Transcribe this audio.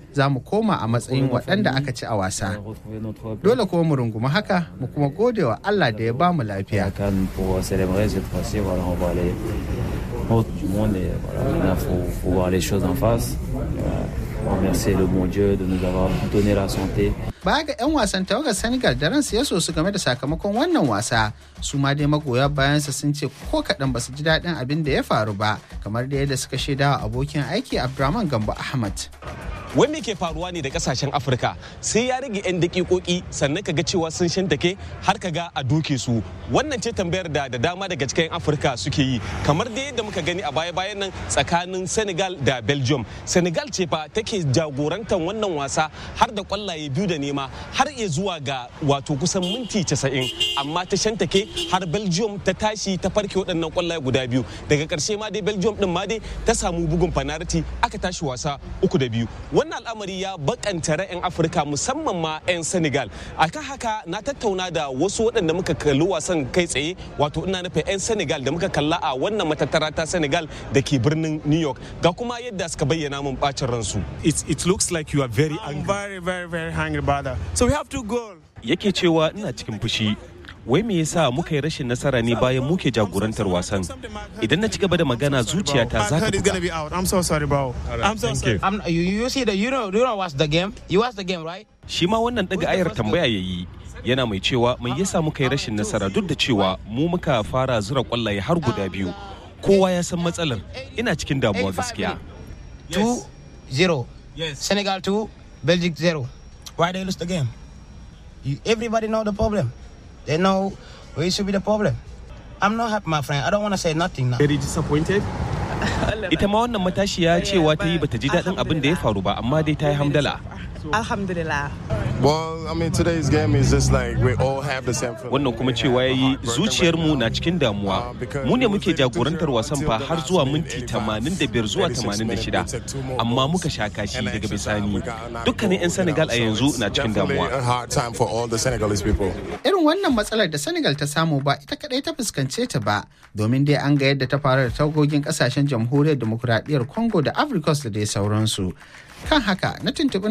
za mu koma a matsayin waɗanda aka ci a wasa. retrouver notre Dole kuma mu rungumi haka mu kuma gode wa Allah da ya ba mu lafiya. Cannes pour célébrer cette fois-ci. Voilà, on va aller au du monde et voilà, il faut, faut voir les choses en face. Voilà, remercier le bon Dieu de nous avoir donné la santé. Baya ga 'yan wasan tawagar Senegal da ransu ya so su game da sakamakon wannan wasa su ma dai magoya bayansa sun ce ko kaɗan ba su ji daɗin abin da ya faru ba kamar da yadda suka shaidawa abokin aiki Abdurrahman Gambo Ahmad. wai me ke faruwa ne da kasashen afirka sai ya rage 'yan dakikoki sannan ka ga cewa sun shantake har ka ga a doke su wannan ce tambayar da da dama daga cikin 'yan afirka suke yi kamar da yadda muka gani a baya bayan nan tsakanin senegal da belgium senegal ce fa take jagorantar wannan wasa har da kwallaye biyu da nema har iya zuwa ga wato kusan minti 90 amma ta shantake har belgium ta tashi ta farke waɗannan kwallaye guda biyu daga ƙarshe ma dai belgium din ma dai ta samu bugun fanariti aka tashi wasa uku da biyu wannan al'amari ya bakanta ra'ayin afirka musamman ma 'yan senegal akan haka na tattauna da wasu waɗanda muka kalli wasan kai tsaye wato ina nufin 'yan senegal da muka kalla a wannan matattara ta senegal da ke birnin new york ga kuma yadda suka bayyana min bacin ransu it, it looks like you are very I'm angry. very, very, very angry about that. So we have two goals. Yake cewa ina cikin fushi. Wai me yasa muka yi rashin nasara ne bayan muke jagorantar wasan? Idan na ci gaba da magana zuciyata za My ta head is gonna buga. be out. I'm so sorry, bro. I'm so thank sorry. you. I'm, you, you see the you know you don't watch the game. You watch the game, right? Shi ma wannan daga ayar tambaya ya yi. Yana mai cewa mai yasa muka yi rashin nasara duk da cewa mu muka fara zura kwallaye har guda biyu. Kowa ya san matsalar. Ina cikin damuwa 85 gaskiya. Two zero. Yes. Senegal two, Belgium zero. Why they lose the game? You, everybody know the problem. They know where it should be the problem. I'm not happy, my friend. I don't want to say nothing now. Very disappointed. Ita ma wannan matashiya cewa ta yi bata ji daɗin abin da ya faru ba amma dai ta yi hamdala. Alhamdulillah. Well, I mean, today's game is just like we all have the same feeling. wannan kuma cewa ya yi zuciyarmu na cikin damuwa mu ne muke jagorantar wasan fa har zuwa minti 85 zuwa 86 amma muka sha kashi daga bisani dukkanin 'yan senegal a yanzu na cikin Definitely damuwa a hard time for all the Senegalese people. Irin wannan matsalar da Senegal ta samu ba ita kadai ta fuskance ta ba domin dai an ga yadda ta faru da tagogin kasashen jamhuriyar demokuraɗiyyar Congo da Africa da dai sauransu. Kan haka na tuntuɓi